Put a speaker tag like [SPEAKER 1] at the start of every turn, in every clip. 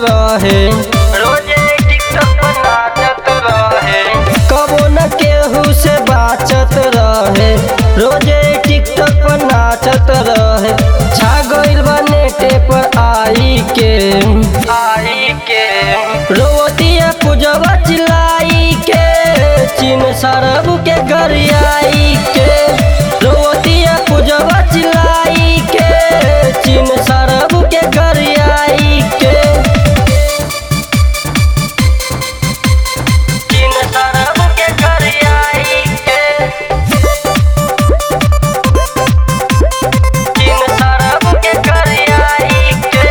[SPEAKER 1] रहे रोजे टिकटॉक पर नाचत रहे कबो न केहू से बाचत रहे रोजे टिकटॉक पर नाचत रहे छा गइल बा नेटे पर आई के आई के रोतिया पूजवा चिल्लाई के चीन सरब के घर आई के रोतिया पूजवा चिल्लाई के चीन सरब के घर आई के चीन सरब के घर आई के चीन सरब के घर आई के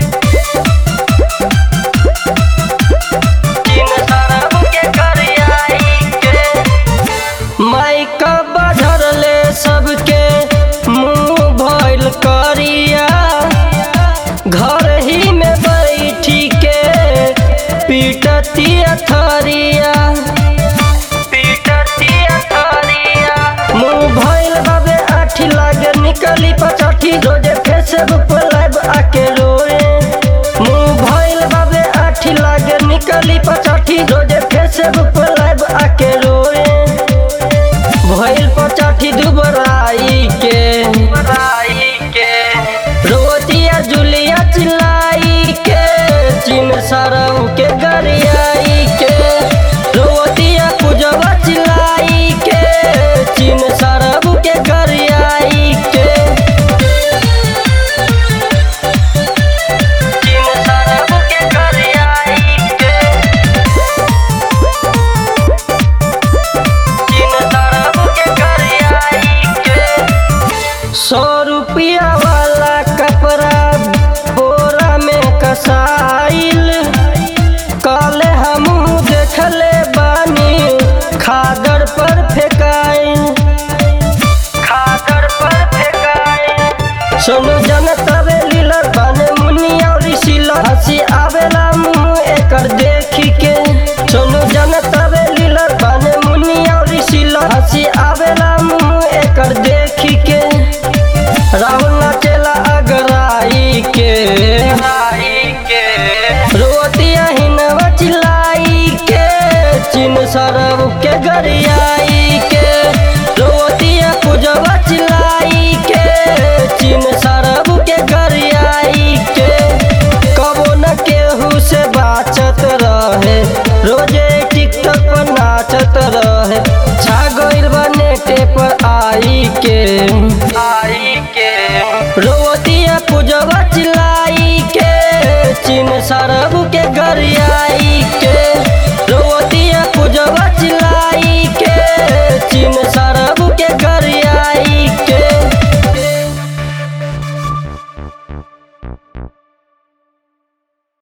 [SPEAKER 1] चीन सरब के घर आई के माइका बढ़ले सबके मुंह भइल करिया घर ही में बैठी के पीटतिया थरिया पीटतिया थरिया मुंह भइल बाबे आठी लागे निकली पचाठी रोजे फेसबुक पर लाइव आके रोए मुंह भइल बाबे आठी लागे निकली पचाठी रोजे फेसबुक पर लाइव आके रोए भइल पचाठी दुबराई के के रोतिया जुलिया चिल्लाई के चीन सरऊ के गरियाई के रोतिया पूजवा चिल्लाई के चीन सरऊ के गरियाई के चीन सरऊ के गरियाई के चीन सरऊ के गरियाई के सौ रुपया वाला कपड़ा बोरा में कसाइल काले हमहू देखले बानी खादर पर फेकाइल खादर पर फेकाइल सोनू जनत लीलर बने मुनिया और सिलर हंसी आवेला मुंह एकर देखी के सोनू जनत लीलर बने मुनिया और सिलर हंसी आवेला मुंह एकर देखी के राहुल नाचेला अगराई के रोतिया हिनवा चिल्लाई के चीन सरब के गरियाई के रोतिया पूजवा चिल्लाई के चीन सरब के गरियाई के कबो न केहू से बाचत रहे रोजे टिकटॉक पर नाचत रहे छा गइल बा नेटे पर आई के आई के रोतिया पूजवा चिल्लाई के चीन सरब के गरिया